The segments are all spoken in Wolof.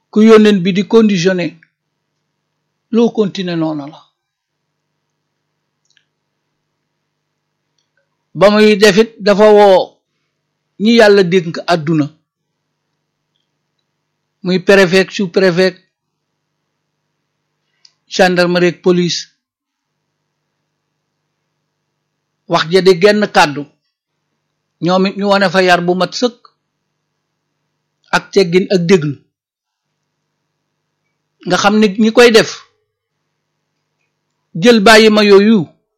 ku yónneen bi di conditionné loo continuer noonu la ba muy defit dafa woo ñi yàlla dénk àdduna muy préfet sous préfet gendarmerie ak police wax ja di genn kàddu ñoom it ñu wane fa yar bu mat sëkk ak teggin ak déglu nga xam ni ñi koy def jël bàyyi ma yooyu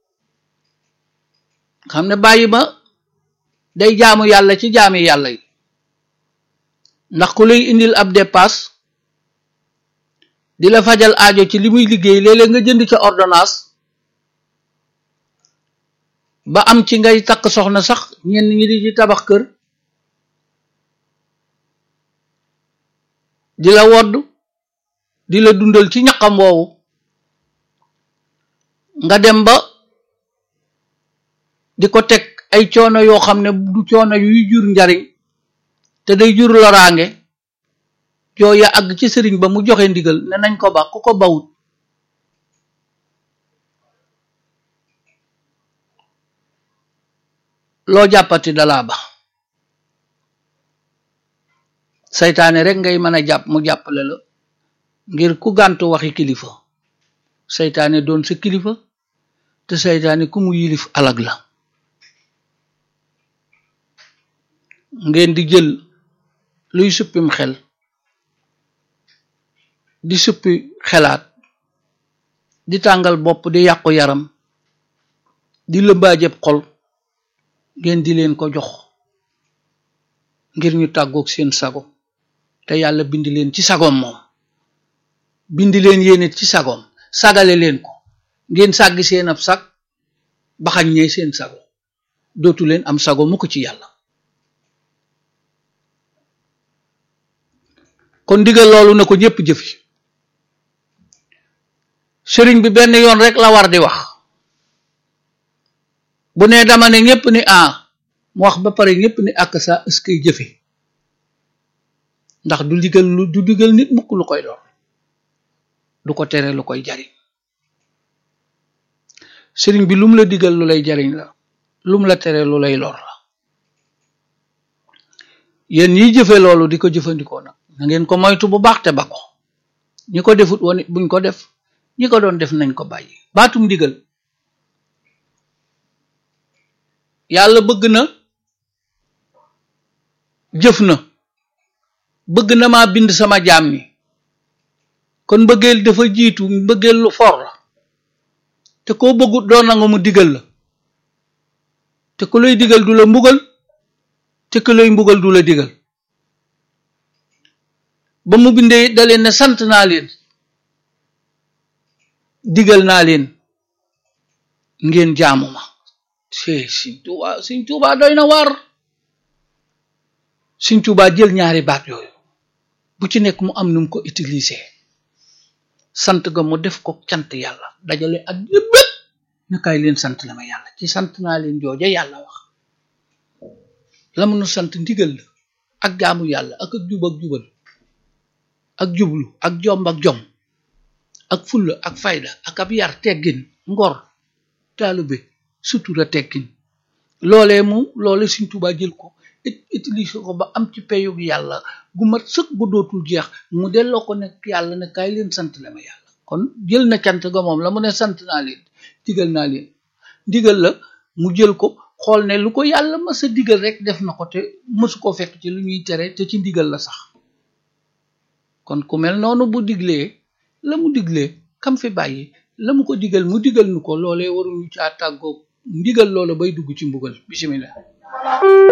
nga xam ne bàyyi ma day jaamu yàlla ci jaami yàlla yi ndax ku lay indil ab dépasse di la fajal aajo ci li muy liggéey léeg-léeg nga jënd ca ordonnance ba am ci ngay takk soxna sax ñenn ñi di ci tabax kër di la wodd di la dundal ci ñaqam woowu nga dem ba di ko teg ay coono yoo xam ne du coono yuy jur njariñ te day jur loraange jooya àgg ci sëriñ ba mu joxe ndigal ne nañ ko ba ku ko bawut loo jàppati dalaa ba saytaane rek ngay mën a jàpp mu jàppale la ngir ku gàntu waxi kilifa saytaane doon sa kilifa te saytaane ku mu yilif alag la ngeen di jël luy suppim xel di suppi xelaat di tàngal bopp di yàqu yaram di lëmbaajeb xol ngeen di leen ko jox ngir ñu tàggoog seen sago te yàlla bindi leen ci sagoom moom bindi leen yéenit ci sagoom sagale leen ko ngeen sàggi seen ab sag baxañ ñee seen sago dootu leen am sago mu ko ci yàlla kon digal loolu na ko ñépp jëfi sëriñ bi benn yoon rek la war di wax bu ne dama ne ñépp ni a mu wax ba pare ñépp ni ak sa ëskay jëfe ndax du digal lu du digal nit mukk lu koy lor du ko tere lu koy jariñ sëriñ bi lum la digal lu lay jariñ la lum la tere lu lay lor la yéen ñiy jëfe loolu di ko jëfandikoo nag na ngeen ko moytu bu baax te ba ko ñi ko defut woon it buñ ko def ñi ko doon def nañ ko bàyyi baatum digal yàlla bëgg na jëf na bëgg na maa bind sama jaam ñi kon mbëggeel dafa jiitu mbëggeel lu for la te koo bëggut doo nangu mu digal la te ku lay digal du la mbugal te ku lay mbugal du la digal ba mu bindee da leen ne sant naa leen digal naa leen ngeen jaamu ma see Sëñ Tuubaa Sëñ Tuubaa doy na waar Sëñ Tuubaa jël ñaari baat yooyu bu ci nekk mu am nu mu ko utiliser sant ga mu def ko cant yàlla dajale ak yëpp ne kaay leen sant la ma yàlla ci sant naa leen jooja yàlla wax la mu nu sant ndigal la ak jaamu yàlla ak ak jub ak jubal ak jublu ak jomb ak jom ak fulla ak fayda ak ab yar teggin ngor taalube sutura teggin loolee mu loole Sëñ Tuubaa jël ko utiliser ko ba am ci peyug yàlla gu mat sëkk bu dootul jeex mu delloo ko nekk yàlla ne kaay leen sant la ma yàlla kon jël na cant ga moom la mu ne sant naa leen digal naa leen digal la mu jël ko xool ne lu ko yàlla mës a digal rek def na ko te mësu ko fekk ci lu ñuy tere te ci ndigal la sax kon ku mel noonu bu diglee la mu diglee kam fi bàyyi la mu ko digal mu digal nu ko loolee waruñu caa tàggoo ndigal loola bay dugg ci mbugal bismillah